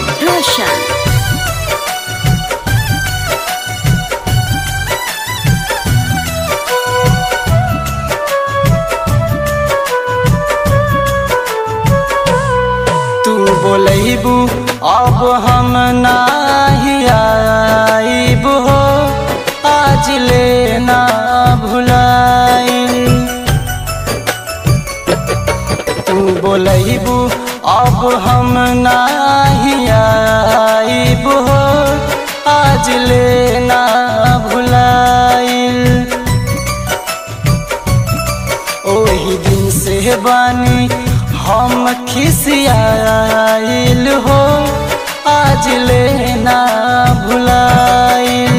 Gaurav Roshan. तू बोलैबू अब हम नाही आइब हो आज ले ना भुलाई तू बोलैबू अब हम नाही आइब हो आज ले ना भुलाई ओही दिन से बानी हम खिसियाइल हो आज लेना भुलाइल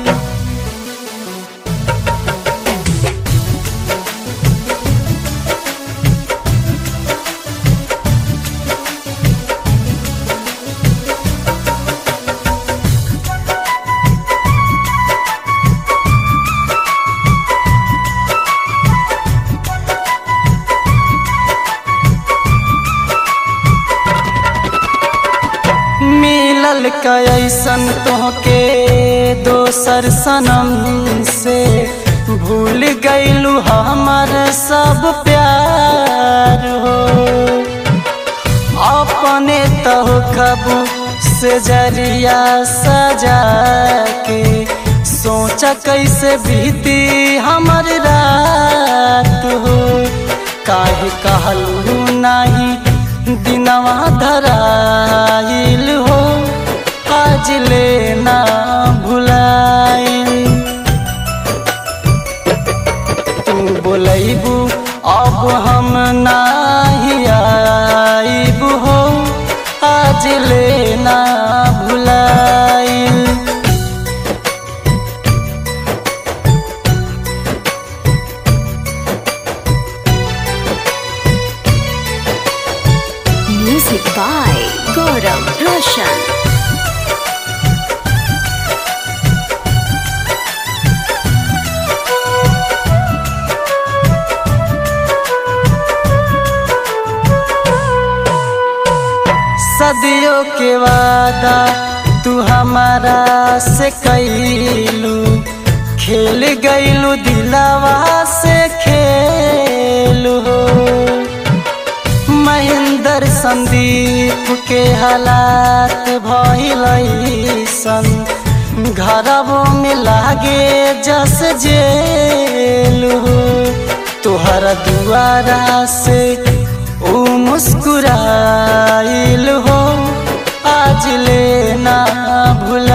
मिलल कैसन तोहके दोसर सनम से भूल गईलू हमर सब प्यार हो अपने तह कबू से जरिया सजा के सोचा कैसे बीती हमर रात हो काहे कहलू नाही दिनवा धराइल हो आज लेना भुलाइल तू बोलैबू अब हम नाही आइब हो आज लेना भुलाइल Music by Gaurav Roshan. सदियों के वादा तू हमारा से कैलू खेल गईलू दिलावा से खेलू महेंद्र संदीप के हालात भइलैसन घरवो में लागे जस जेलू तोहरा दुआरा से ओ मुस्कुराइल हो आज लेना भुला